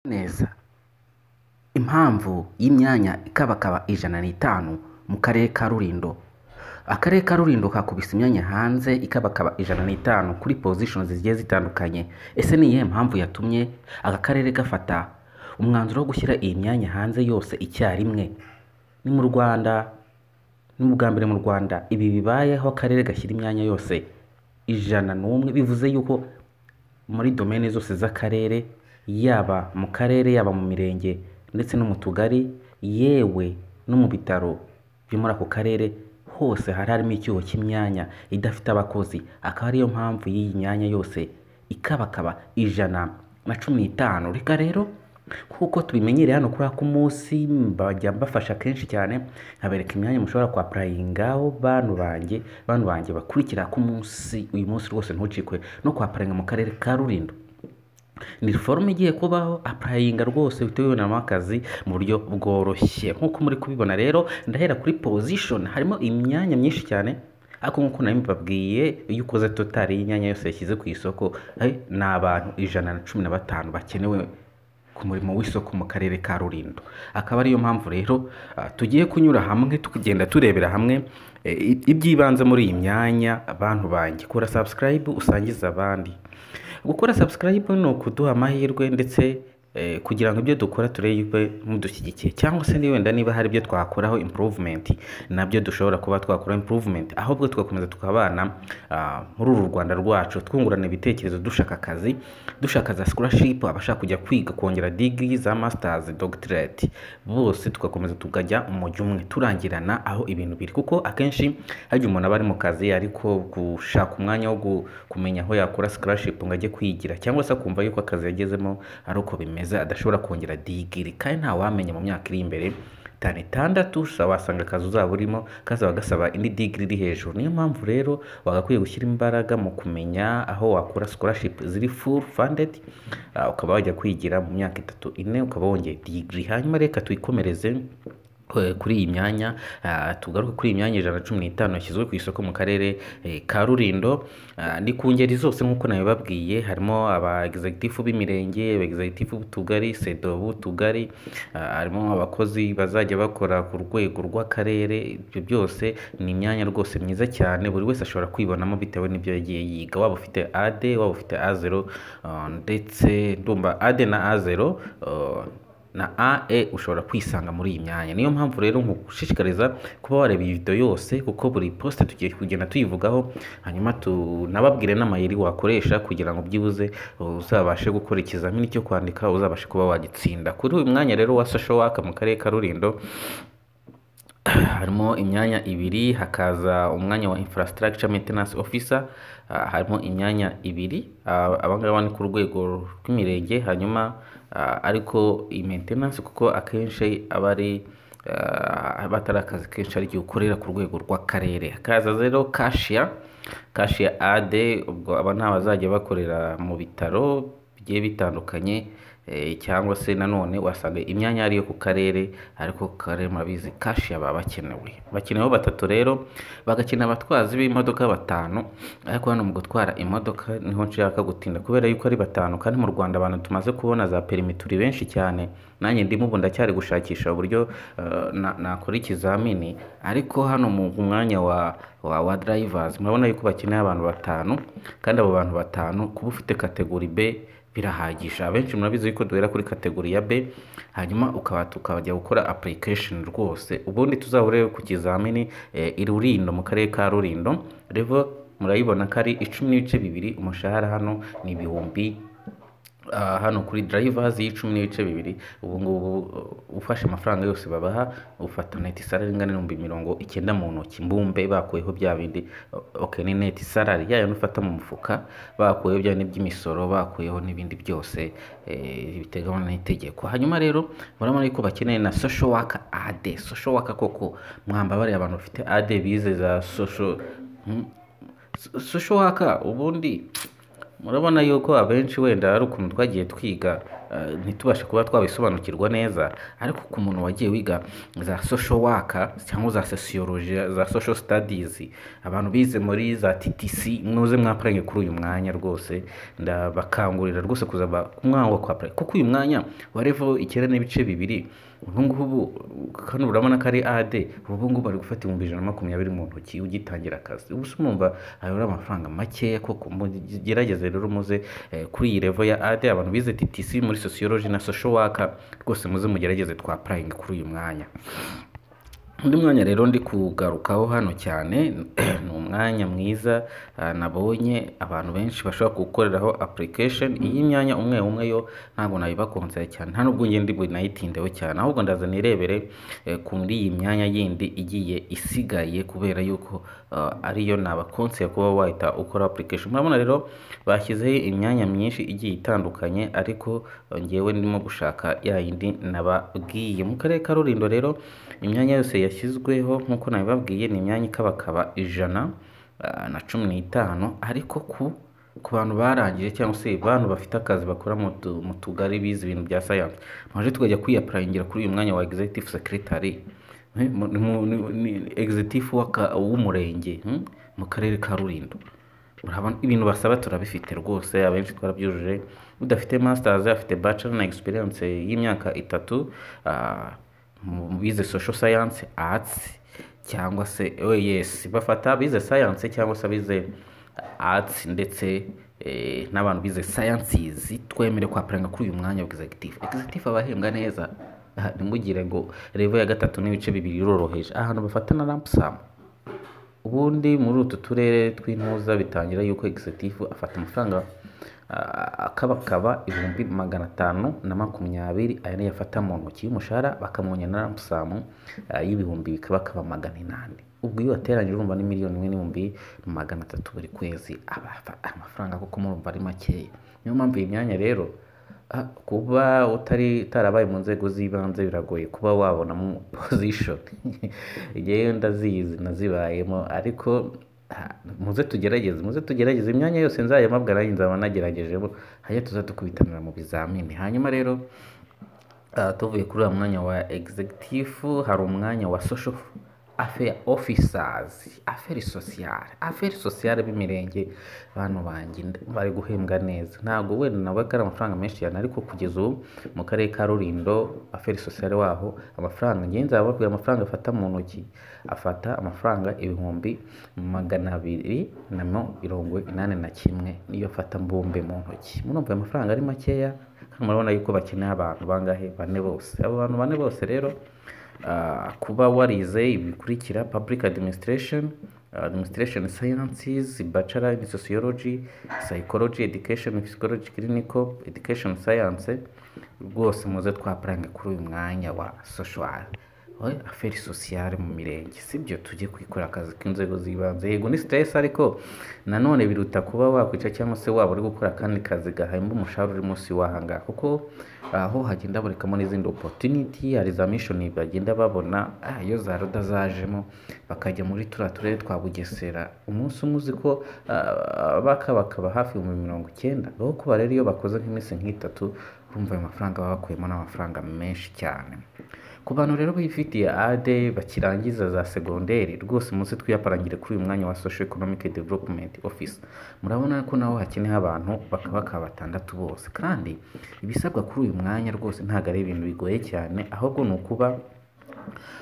neza impamvu y'imyanya ikabakaba ijana n'itanu mu karere ka Rulindo akarere ka Rulindo kakubise imyanya hanze ikabakaba ijana n'itanu kuri pozishoni zigiye zitandukanye ese ni iyihe mpamvu yatumye aka karere gafata umwanzuro wo gushyira iyi myanya hanze yose icyarimwe ni mu Rwanda ni ubwa mbere mu Rwanda ibi bibayeho akarere gashyira imyanya yose ijana n'umwe bivuze yuko muri domene zose z'akarere yaba mu karere yaba mu mirenge ndetse no mu tugari yewe no mu bitaro byo muri ako karere hose hari harimo icyuho cy'imyanya idafite abakozi akaba ariyo mpamvu y'iyi myanya yose ikabakaba ijana na cumi n'itanu reka rero nk'uko tubimenyereye hano kuri ako munsi bajya bafasha kenshi cyane nkabereka imyanya mushobora kwapurayingaho bantu banjye bantu banjye bakurikira ako munsi uyu munsi rwose ntucikwe no kwapurayinga mu karere ka Rulindo ni forume igiye kubaho apurayinga rwose uhita wibonamo akazi mu buryo bworoshye nk'uko muri kubibona rero ndahera kuri pozishoni harimo imyanya myinshi cyane ariko nk'uko nari mbabwiye iyo ukoze totari y'inyanya yose yashyize ku isoko eh, ni abantu ijana na cumi na batanu bakenewe ku murimo w'isoko mu karere ka Rulindo akaba ariyo mpamvu rero ah, tugiye kunyura hamwe tukagenda turebera hamwe eh, iby'ibanze muri iyi myanya abantu banjye kora subscribe usangize abandi gukora subscribe ni ukuduha amahirwe ndetse eh, kugira ngo ibyo dukora turebe mudushyigikiye cyangwa se niba wenda niba hari ibyo twakoraho improvement nabyo dushobora kuba twakora improvement ahubwo tugakomeza tukabana ah, muri uru Rwanda rwacu twungurana ibitekerezo dushaka akazi dushaka za scholarship abashaka kujya kwiga kongera degree za masters doctorate bose tugakomeza tukajya umujyo umwe turangirana aho ibintu biri kuko akenshi hajya umuntu aba ari mu kazi ariko gushaka umwanya wo gu- kumenya aho yakora scholarship ngo ajye kwigira cyangwa se akumva yuko akazi yagezemo ari uko bimeze adashobora kongera digiri kandi nta wamenya mu myaka iri imbere itanu itandatu ushobora wasanga akazi uzaba urimo kazaba gasaba indi digiri iri hejuru niyo mpamvu rero wagakwiye gushyira imbaraga mu kumenya aho wakura scholarship ziri full funded ah, ukaba wajya kwigira mu myaka itatu ine ukaba wongeye digiri hanyuma reka tuyikomereze eh, kuri iyi myanya ah, tugaruke kuri iyi myanya ijana na cumi n'itanu yashyizwe ku isoko mu karere eh, ka rulindo Ah, ni ku ngeri zose nk'uko nabibabwiye harimo aba executive b'imirenge aba executive b'utugari sedo b'utugari ah, harimo abakozi bazajya bakora ku rwego rw'akarere ibyo byose ni imyanya rwose myiza cyane buri wese ashobora kwibonamo bitewe n'ibyo yagiye yiga waba ufite ade waba ufite a zero ah, ndetse ndumva ade na a zero ah, na AE ushobora kwisanga muri iyi myanya niyo mpamvu rero nkugushishikariza kuba wareba iyi video yose kuko buri post tugiye kugenda tuyivugaho hanyuma tunababwire n'amayeri wakoresha kugira ngo byibuze uzabashe gukora ikizamini cyo kwandika uzabashe kuba wagitsinda kuri uyu mwanya rero wa social work mu karere ka Rulindo harimo imyanya ibiri hakaza umwanya wa infrastructure maintenance officer ah, harimo imyanya ibiri Ah, aba ngaba ni ku rwego rw'imirenge hanyuma ah, ariko iyi maintenance kuko akenshi aba ari ah, aba atari akazi kenshi ari igihe ukorera ku rwego rw'akarere hakaza rero kashiya kashiya ade ubwo aba ni abazajya bakorera mu bitaro bigiye bitandukanye eh, cyangwa se nanone wasanga imyanya ari iyo ku karere ariko ku karere murabizi kashi baba bakenewe bakenewe batatu rero bagakina abatwazi b'imodoka batanu ariko hano mu gutwara imodoka niho nshaka gutinda kubera yuko ari batanu kandi mu Rwanda abantu tumaze kubona za perimi turi benshi cyane nanjye ndimo ubu ndacyari gushakisha uburyo eh, na- nakora ikizamini ariko hano mu mwanya wa wa, wa drivers murabona yuko bakeneye abantu batanu kandi abo bantu batanu kuba ufite kategori B birahagije abenshi murabizi yuko duhera kuri kategori ya B hanyuma ukaba tukajya gukora application rwose ubundi tuzahurire ku kizamini eh, i Rulindo mu karere ka Rulindo revo murayibona ko ari icumi n'ibice bibiri umushahara hano ni ibihumbi Ah, hano kuri drivers y'icumi n'ibice bibiri ubu ngubu uh, ufashe amafaranga yose babaha ufata net salary ingana n'ibihumbi mirongo icyenda mu ntoki mbumbe bakuyeho bya bindi uh, okay ni net salary yayo nufata mu mufuka bakuyeho bya bindi by'imisoro bakuyeho n'ibindi byose eh, biteganywa n'itegeko hanyuma rero murabona yuko bakeneye na social worker AD social worker koko mwamba bari abantu bafite AD bize za social hmm? So- social worker ubundi murabona yuko abenshi wenda ari ukuntu twagiye twiga eh, ntitubashe kuba twabisobanukirwa neza ariko ku muntu wagiye wiga za social worker cyangwa za sociology za social studies abantu bize muri za TTC muze mwaparange kuri uyu mwanya rwose ndabakangurira rwose kuza ba- mwanga kwapara kuko uyu mwanya warevo icyenda n'ibice bibiri ubu ngubu kano urabona ko ari AD ubu ngubu bari gufata ibihumbi ijana na makumyabiri mu ntoki ugitangira akazi ubu se mwumva ayobora amafaranga makeya koko mugerageze rero muze eh, kuri iyi revo ya AD abantu bize TTC muri sociology na social worker rwose muze mugerageze twaparange kuri uyu mwanya undi mwanya rero ndi kugarukaho hano cyane ni umwanya mwiza ah, nabonye abantu benshi bashobora gukoreraho application iyi myanya umwe umwe yo ntabwo nayibakunze cyane nta nubwo njye ndi bunayitindeho cyane ahubwo ndaza nirebere eh, kuri iyi myanya yindi igiye isigaye kubera yuko ah, ariyo nabakonseye kuba wahita ukora application murabona rero bashyizeho imyanya myinshi igiye itandukanye ariko eh, njyewe ndimo gushaka ya yindi nababwiye mu karere ka Rulindo rero imyanya yose yashyizweho nk'uko nabibabwiye ni imyanya ikabakaba ijana ah, na cumi n'itanu ariko ku ku bantu barangije cyangwa se bantu bafite akazi bakora mu tu- mu tugari bize ibintu bya science mwaje tukajya kwiyapurayingira kuri uyu mwanya wa executive secretary eh, mu- mu- ni- ni- executive w'aka- w'umurenge hmm, mu karere ka rulindo Urabona, ibintu basaba turabifite rwose abenshi twarabyujuje udafite masters afite bachelor na experience y'imyaka itatu ah, mu- mu bize social science arts cyangwa se OES bafata abize science cyangwa se abize arts ndetse eh, n'abantu bize sciences twemere kwapuranga kuri uyu mwanya wa executive executive abahembwa neza Ah, ntimugire ngo revo ya gatatu n'ibice bibiri iroroheje ahantu bafata na rampsam ubundi muri utu turere tw'intuza bitangira yuko executive afata amafaranga ah, akabakaba ibihumbi magana atanu na makumyabiri aya niyo afata mu ntoki y'umushahara bakamwonya na ramusamu y'ibihumbi bikabakaba magana inani ubwo iyo wateranyije urumva ni miliyoni imwe n'ibihumbi magana atatu buri kwezi aba afa- amafaranga kuko murumva ari makeya niyo mpamvu iyi myanya rero Ah, kuba utari utarabaye mu nzego z'ibanze biragoye kuba wabonamo position ngewe ndazizi nazibayemo ariko ah, muze tugerageze muze tugerageze imyanya yose nzayamabwa nanjye nzaba nageragejemo hanyuma tuza dukubitanira mu bizamini hanyuma rero ah, tuvuye kuri uwo mwanya wa executive hari umwanya wa social affair officers affaire sociale affaire sociale b'imirenge bantu banjye nda- bari guhembwa neza ntabwo wenda nawe ko ari amafaranga menshi cyane ariko kugeza ubu mu karere ka rulindo affaire sociale waho amafaranga ngenzi bababwira amafaranga afata mu ntoki afata amafaranga ibihumbi magana abiri na mirongo inani na kimwe niyo afata mbumbe mu ntoki murumva ayo mafaranga ari makeya hano murabona yuko bakeneye abantu bangahe bane bose abo bantu bane bose rero ah, kuba warize ibikurikira public administration ah, administration sciences bachelor in sociology psychology education psychology clinical education science rwose muze twaparange kuri uyu mwanya wa social oya aferi sosiyale mu mirenge sibyo tujye kwikora akazi k'inzego z'ibanze yego ni stress ariko nanone biruta kuba wakwica cyangwa se waba uri gukora akandi kazi gahemba umushahara uri munsi wahanga kuko aho hagenda habonekamo n'izindi opportunity hari za mission bagenda babona ah, iyo za roda zajemo bakajya muri turiya turere twa bugesera umunsi umwe uzi ko ah, bakabakaba hafi ibihumbi mirongo icyenda aho kuba rero iyo bakoze nk'iminsi nk'itatu urumva ayo mafaranga baba bakuyemo n'amafaranga menshi cyane ku bantu rero bifitiye ade bakirangiza za segonderi rwose muze twiyaparangire kuri uyu mwanya wa social economic development office murabona ko naho hakenewe abantu bakaba bakaba batandatu bose kandi ibisabwa kuri uyu mwanya rwose ntabwo ari ibintu bigoye cyane ahubwo ni ukuba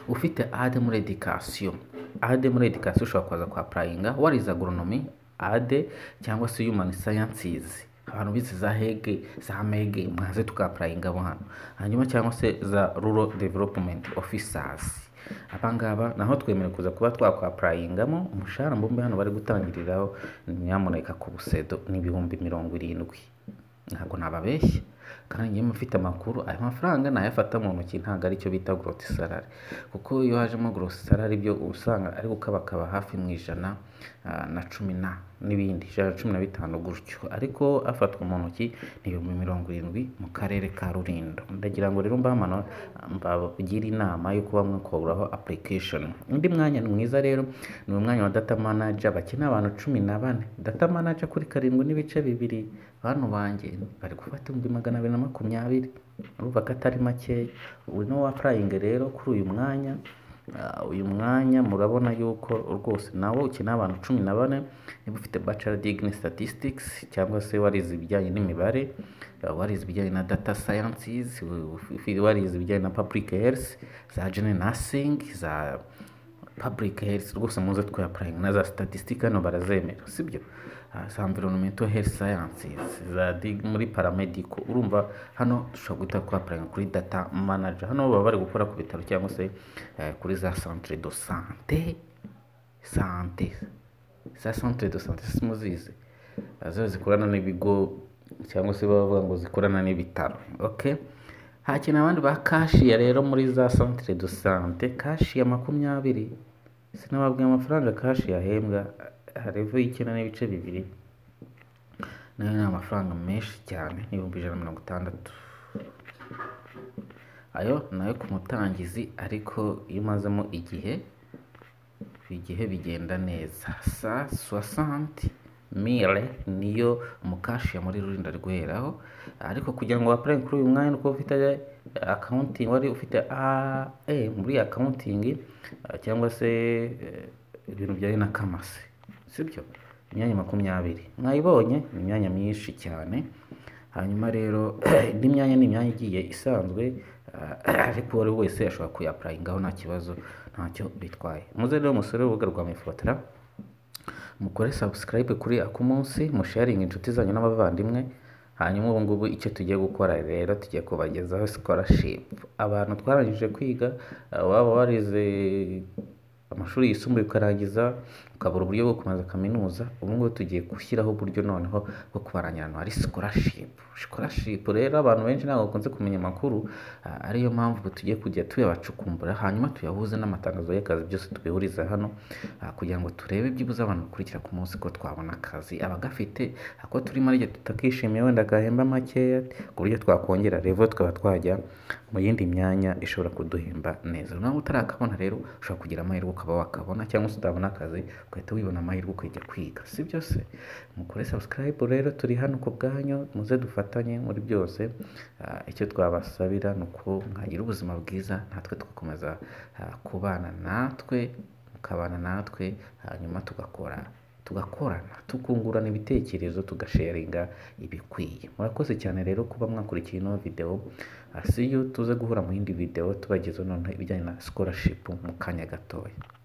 ufite ade muri edikasiyo ade muri edikasiyo ushobora kuza kwa purayinga warize agoronomi ade cyangwa se human sciences abantu bize za hege za mege mwaze tukapurayinga abo hano hanyuma cyangwa se za rural development officers abangaba naho twemere kuza kuba twakwapurayingamo umushahara mbumbe hano bari gutangiriraho nyamuneka ku busedo ni ibihumbi mirongo irindwi ntabwo nababeshya kandi njyewe mfite amakuru ayo mafaranga nayafata mu ntoki ntabwo aricyo bita goroti salari kuko iyo hajemo goroti salari byo uba usanga ari gukabakaba hafi mu ijana ah, na cumi na n'ibindi ijana na cumi na bitanu gutyo ariko afatwa mu ntoki ni ibihumbi mirongo irindwi mu karere ka rulindo ndagira ngo rero mbamano mbagire inama yo kuba mwakuraho application undi mwanya ni mwiza rero ni umwanya wa data manager bakeneye abantu cumi na bane data manager kuri karindwi n'ibice bibiri bantu banjye bari gufata ibihumbi magana abiri na makumyabiri urumva ko atari makeya ubu niwo wapurayinga rero kuri uyu mwanya Ah, uyu mwanya murabona yuko rwose nawe ukeneye abantu cumi na bane niba ufite bachelor degree in statistics cyangwa se warize ibijyanye n'imibare ah, warize ibijyanye na data sciences wa- warize ibijyanye na public health za general nursing za public health rwose muze twayapurayinga na za statistika hano barazemera sibyo Ah, za environmental health sciences za dig- muri paramedico urumva hano dushobora guhita twapurayinga kuri data manager hano baba bari gukora ku bitaro cyangwa se eh, kuri za centre de sante sante za centre de sante simuzizi Ah, zo zikorana n'ibigo cyangwa se baba bavuga ngo zikorana n'ibitaro okay hakina abandi ba kashiya rero muri za centre de sante kashiya makumyabiri sinababwiye amafaranga kashiya ahembwa harevu y'icyenda n'ibice bibiri nayo ni amafaranga menshi cyane n'ibihumbi ijana na mirongo itandatu ayo nayo ku mutangizi ariko iyo umazemo igihe igihe bigenda neza sa soixante mille niyo umukashiya muri rurinda rweraho ariko kugira ngo wapurayinge kuri uyu mwanya nuko ufite akawuntingi wari ufite ae muri akawuntingi ah, cyangwa se eh, ibintu bijyanye na kamasi sibyo imyanya makumyabiri mwayibonye ni imyanya myinshi cyane hanyuma rero indi myanya ni imyanya igiye isanzwe ah, ariko uwo ari we wese ashobora kuyapurayingaho nta kibazo ntacyo bitwaye muze rero musore urubuga rwa mifotora mukore subscribe kuri ako munsi musharinga inshuti zanyu n'abavandimwe hanyuma ubu ngubu icyo tugiye gukora rero tugiye kubagezaho scholarship abantu twarangije kwiga eh, waba warize amashuri yisumbuye ukarangiza ukabura uburyo bwo kumaza kaminuza ubu ngubu tugiye gushyiraho uburyo noneho bwo kubarangira ahantu hari scholarship scholarship rero abantu benshi ntabwo bakunze kumenya amakuru ah, ariyo mpamvu tugiye kujya tuyabacukumbura hanyuma tuyahuze n'amatangazo y'akazi byose tubihuriza hano ah, kugira ngo turebe byibuze abantu bakurikira ku munsi ko twabona akazi abagafite ako turimo ari tutakishimiye wenda gahemba makeya ku buryo twakongera revo tukaba twajya mu yindi myanya ishobora kuduhemba neza nawe utarakabona rero ushobora kugira amahirwe ukaba wakabona cyangwa se utabona akazi ugahita wibona amahirwe ukajya kwiga si byose mukore subscribe rero turi hano ku bwanyu muze dufatanye muri byose Ah, icyo twabasabira ni uko mwagira ubuzima bwiza natwe tugakomeza ah, kubana natwe mukabana natwe hanyuma tugakora tugakorana tukungurana ibitekerezo tugasharinga ibikwiye murakoze cyane rero kuba mwakurikiye ino videwo Ah, see you tuze guhura mu yindi videwo tubagezeho noneho ibijyanye na scholarship mu kanya gatoya